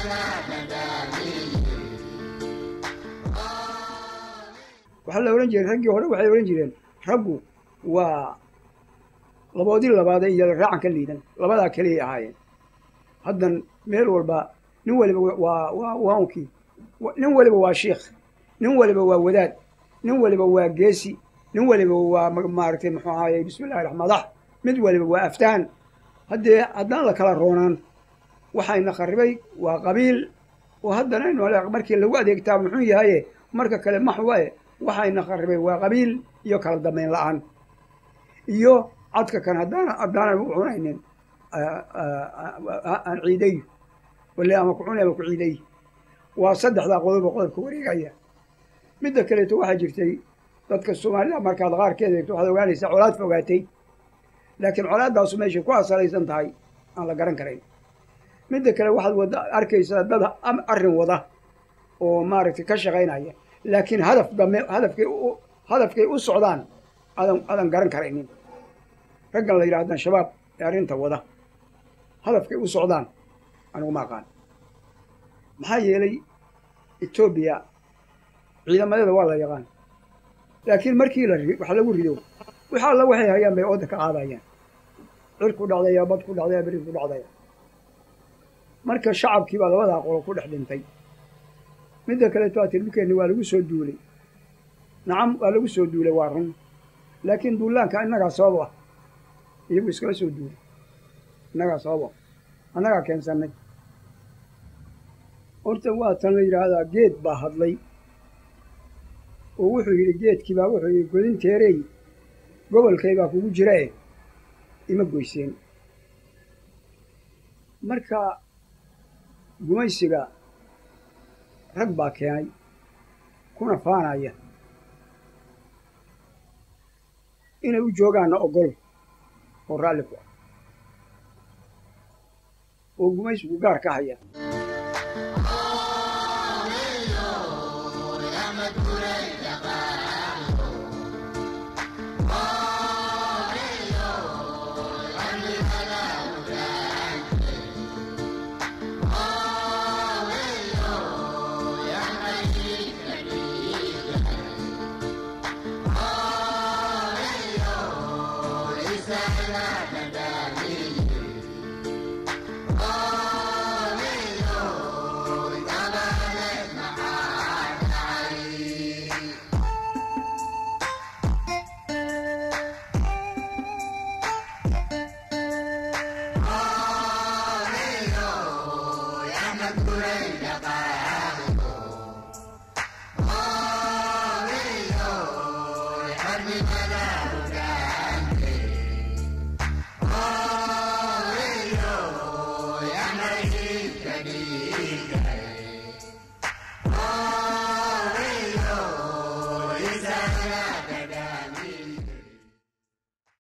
waxaa la odhan jiray raggii hore waxay odhan jireen raggu waa laboodii labaade iyo raacan ka liidan labadaa keliyay ahaayeen haddan meel walba nin waliba waa waa waankii nin waliba waa shiikh nin waliba waa wadaad nin waliba waa geesi nin waliba waa maaragtay muxuu ahaayey bismi llahi raxmaan madax mid waliba waa aftaan haddee haddaan la kala roonaan waxayna kharibay waa qabiil oo haddana aynu markii lagu adeegtaa muxuu yahaye marka kale maxwae waxayna kharibay waa qabiil iyo kala dambayn la-aan iyo cadka kan haddaan haddaanan u cunaynin aan ciiday wale ama ku cunay ama ku ciiday waa saddexdaa qodoba qodobka wareegaya midda kaleeto waxaa jirtay dadka soomaalida markaad qaarkeed eegto waxaad ogaanaysaa colaad fogaatay laakiin colaaddaasu meeshay ku asalaysan tahay aan la garan karayn midda kale waxaad wada arkaysaa dad arrin wada oo maaragtay ka shaqaynaya laakiin hadaf dambe hadafkay hadafkay u socdaan adan adan garan karaynin raggan la yidhahdan shabaab ee arrinta wada hadafkay u socdaan anigu ma aqaan maxaa yeelay etoobiya ciidamadeeda waa la yaqaan laakiin markii la wax lagu rido wax alla waxay hayaan bay ooda ka qaadayaan cir ku dhacdaya bad ku dhacdaya beri ku dhacdaya marka shacabkii baa labadaa qolo ku dhex dhintay midda kaleeto aa tirbinkeenni waa lagu soo duulay nacam waa lagu soo duulay waa run laakiin duulaanka innagaa sabab ah iyagu iskala soo duulay innagaa sabab ah annagaa keensannay horta waa tan la yidhaahdaa geed baa hadlay oo wuxuu yidhi geedkii baa wuxuu yidhi godinteerey gobolkay baa kugu jira e ima goyseen marka gumaysiga rag baa keenay kuna faanaya inay u joogaanna ogol oo raalli ku ah oo gumaysigu gaar ka haya Hallelujah.